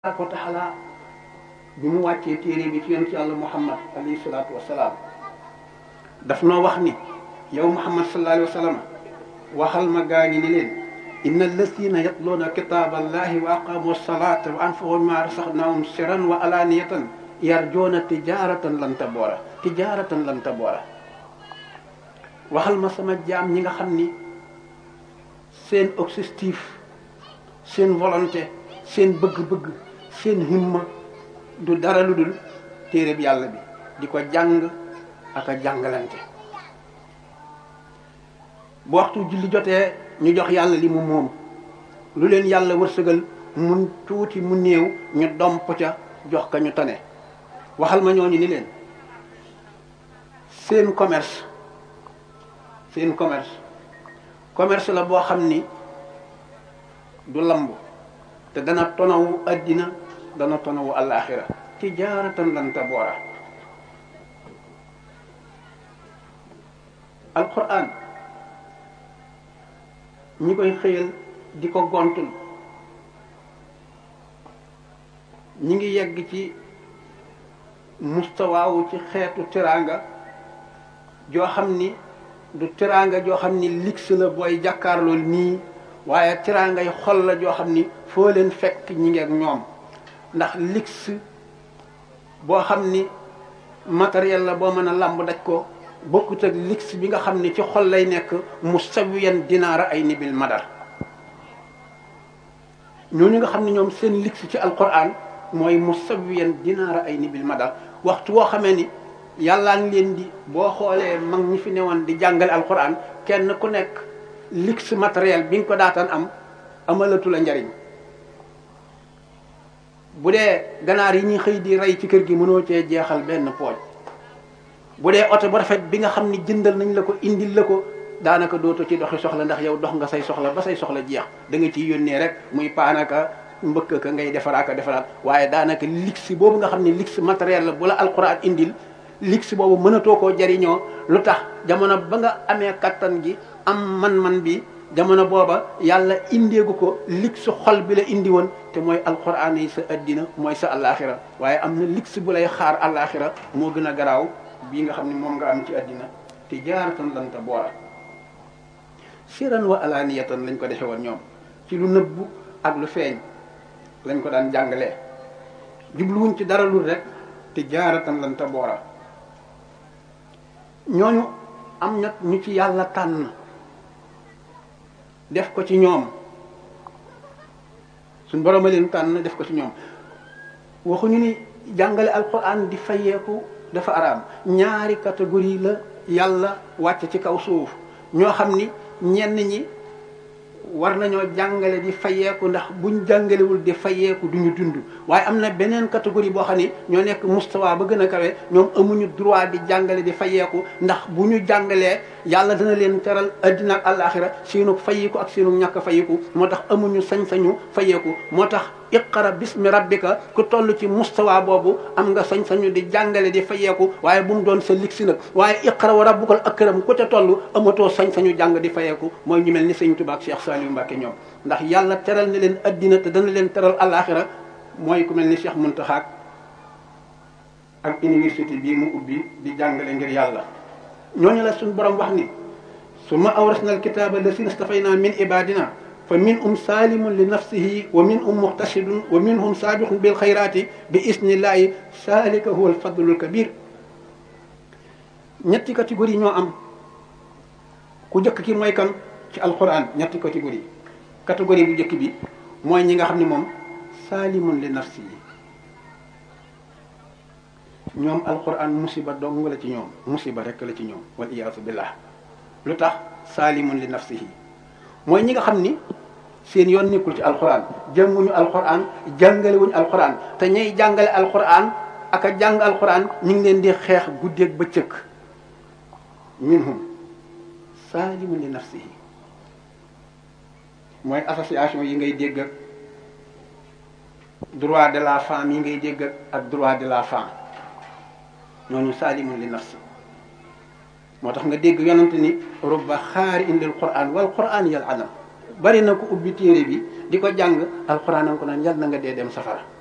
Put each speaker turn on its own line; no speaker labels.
tabaraka wa taala bi mu wàccee téere bi ci yonent yàlla muhammad alayhi salaatu wasalaam daf noo wax ni yow muhammad sallallahu alayhi wa sallam waxal ma gaa ñi ni leen inna alladina yatluuna kitaaba allahi wa aqamu salata wa anfaqu mimma razaqnahum sirran wa alaniyatan yarjuuna tijaratan lan taboora tijaratan lan taboora waxal ma sama jaam ñi nga xam ni seen objectif seen volonté seen bëgg-bëgg seen himma du dara lu dul téere bi yàlla bi di ko jàng ak a jàngalante bu waxtu julli jotee ñu jox yàlla li mu moom lu leen yàlla wërsëgal mun tuuti mu néew ñu domp ca jox ka ñu tane waxal ma ñooñu ni leen seen commerce seen commerce commerce la boo xam ni du lamb te dana tonawu addina dana tonawu alaxira tijaaratan lan taboora alquran ñi koy xëyal di ko gontul ñi ngi yegg ci mustawaawu ci xeetu teraanga joo xam ni du teraanga joo xam ni lix la booy jàkkaarlool nii waaye teraangay xol la joo xam ni foo leen fekk ñi ngi ak ñoom ndax lix boo xam ni matériel la boo mën a làmb daj ko bokkut ak lix bi nga xam ni ci xol lay nekk mu sawiyan dinaara ay nibil madar ñooñu nga xam ne ñoom seen lix ci alquran mooy mu sawiyan dinaara ay nibil madar waxtu woo xamee ni yàllaa ngi leen di boo xoolee mag ñi fi newoon di jàngale alquran kenn ku nekk lix matériel bi nga ko daataan am amalatu la njariñ bu dee ganaar yi ñuy xëy di rey ci kër gi mënoo cee jeexal benn pooj bu dee oto bu rafet bi nga xam ni jëndal nañ la ko indil la ko daanaka dootoo ci doxi soxla ndax yow dox nga say soxla ba say soxla jeex da nga ciy yónnee rek muy paanaka mbëkk ka ngay defaraaka defaraat waaye daanaka lix boobu nga xam ne lix matériel la bu la alxuraan indil lix boobu mënatoo koo jariñoo lu tax jamono ba nga amee kattan gi am man-man bi jamono booba yàlla indeegu ko lig su xol bi la indi woon te mooy alquran yi sa addina mooy sa alaxira waaye am na lig bu lay xaar alaxira moo gën a garaaw bii nga xam ne moom nga am ci addina te jaaratan lanta boora siran wa alaniyatan lañ ko defe woon ñoom ci lu nëbbu ak lu feeñ lañ ko daan jàngalee jubluwuñ ci dara lu rek te jaaratan lanta boora ñooñu am na ñu ci yàlla tànn def ko ci ñoom suñ borom a leen tànn def ko ci ñoom waxuñu ni jàngale alquran di fayeeku dafa araam ñaari catégorie la yàlla wàcc ci kaw suuf ñoo xam ni ñenn ñi war nañoo jàngale di fayeeku ndax buñ jàngalewul di fayeeku duñu dund waaye am na beneen catégorie boo xam ni ñoo nekk mustawa ba gën a kawe ñoom amuñu droit di jàngale di fayeeku ndax bu ñu jàngalee yàlla dana leen teral addina ak àllaaxira seenu fayiku ak seenu ñàkk fayiku moo tax amuñu sañ-sañu fayeeku moo tax iqara bismi rabbika ku toll ci mustawa boobu am nga sañ-sañu di jàngale di fayeeku waaye bu mu doon sa ligsi nag waaye iqara wa rabbukal akram ku te toll amatoo sañ-sañu jàng di fayeeku mooy ñu mel ni sëñ Tuubaa ak Cheikh Saliou Mbacke ñoom ndax yàlla teral na leen addina te dana leen teral àllaaxira mooy ku mel ni Cheikh Muntaxa ak université bii mu ubbi di jàngale ngir yàlla ñooñu la suñu borom wax ni summa awrasna alkitaba lasina stafayna min ibadina fa minhum salimun li nafsihi wa minhum muxtasidun wa minhum sabiqun bil xayrati bi isnillahi salika huwa alfadlul kabir ñetti catégorie ñoo am ku njëkk ki mooy kan ci alquran ñetti catégorie catégorie bu njëkk bi mooy ñi nga xam ne moom salimun li nafsihi ñoom alquran musiba dong la ci ñoom musiba rek la ci ñoom wal iyaasu billah lu tax salimun li nafsihi mooy ñi nga xam ni seen yoon nekkul ci alquran jànguñu alquran jàngalewuñu alquran te ñay jàngale alquran ak a jàng alquran ñu ngi leen di xeex guddeeg bëccëg minhum salimun li nafsihi mooy association yi ngay dégg ak droit de la femme yi ngay dégg ak droit de la femme ñooñu salimun li nafsi moo tax nga dégg yonante ni rubba xaari indil quran wal quran yal adam bari na ko ubbi téere bi di ko jàng alquran a ko naan yal na nga dee dem safara